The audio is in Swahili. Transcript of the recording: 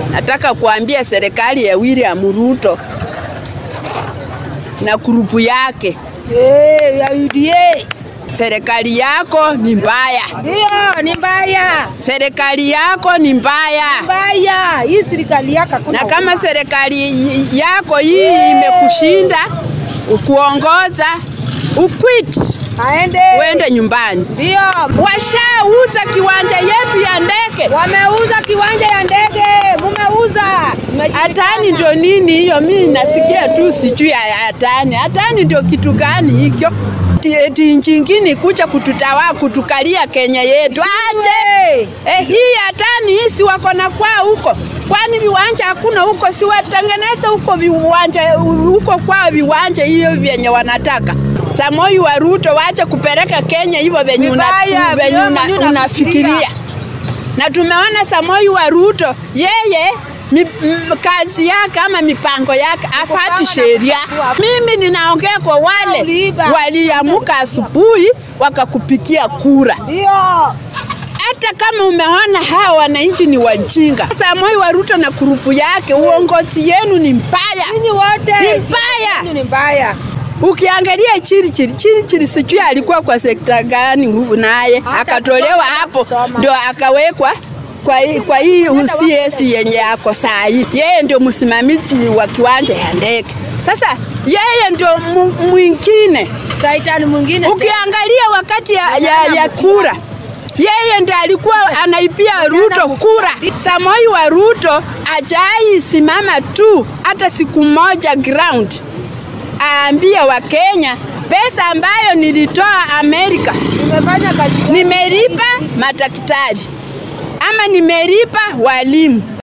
Nataka kuambia serikali ya William Ruto na grupu yake, Eh, ya UDA. serikali yako ni mbaya, Ndio, ni mbaya. serikali yako ni mbaya. Mbaya. Hii serikali yako hakuna Na kama huruma. serikali yako hii imekushinda kuongoza, uquit, aende. uende nyumbani. Ndio. Washauza kiwanja yetu ya ndege. Wameuza kiwanja ya ndege. Mumeuza. Hatani ndio nini hiyo? Mimi nasikia tu sijui ya hatani. Hatani ndio kitu gani hicho? Eti- Eti nchi ingine kuja kututawa kutukalia Kenya yetu aje? Eh, hii hatani hii si wako na kwao huko, kwani viwanja hakuna huko? Si watengeneze huko viwanja huko kwao viwanja hiyo vyenye wanataka. Samoi wa Ruto wache kupeleka Kenya hivyo venye una- Vibaya, venye vibaya, una- venye unafikiria. unafikiria na tumeona Samoi wa Ruto yeye mi, m, kazi yake ama mipango yake afati sheria. Mimi ninaongea kwa wale Uliiba. waliamuka asubuhi wakakupikia kura, Ndio. hata kama umeona hawa wananchi ni wajinga. Samoi wa Ruto na kurupu yake, uongozi yenu ni mbaya, Ninyi wote. ni mbaya. Ninyi ni mbaya. Ukiangalia Chirichiri, Chirichiri sijui alikuwa kwa sekta gani hu- naye Hata akatolewa kusoma, hapo kusoma. ndio akawekwa kwa hii, kwa hii UCS yenye ako saa hii. Yeye ndio msimamizi wa kiwanja ya ndege. Sasa yeye ndio mu- mwingine. Saitani mwingine. Ukiangalia wakati ya, ya, ya kura yeye ndiye alikuwa anaipia Ruto kura. Samoi wa Ruto ajai simama tu hata siku moja ground aambia Wakenya pesa ambayo nilitoa Amerika Nimefanya kazi. nimelipa madaktari ama nimelipa walimu.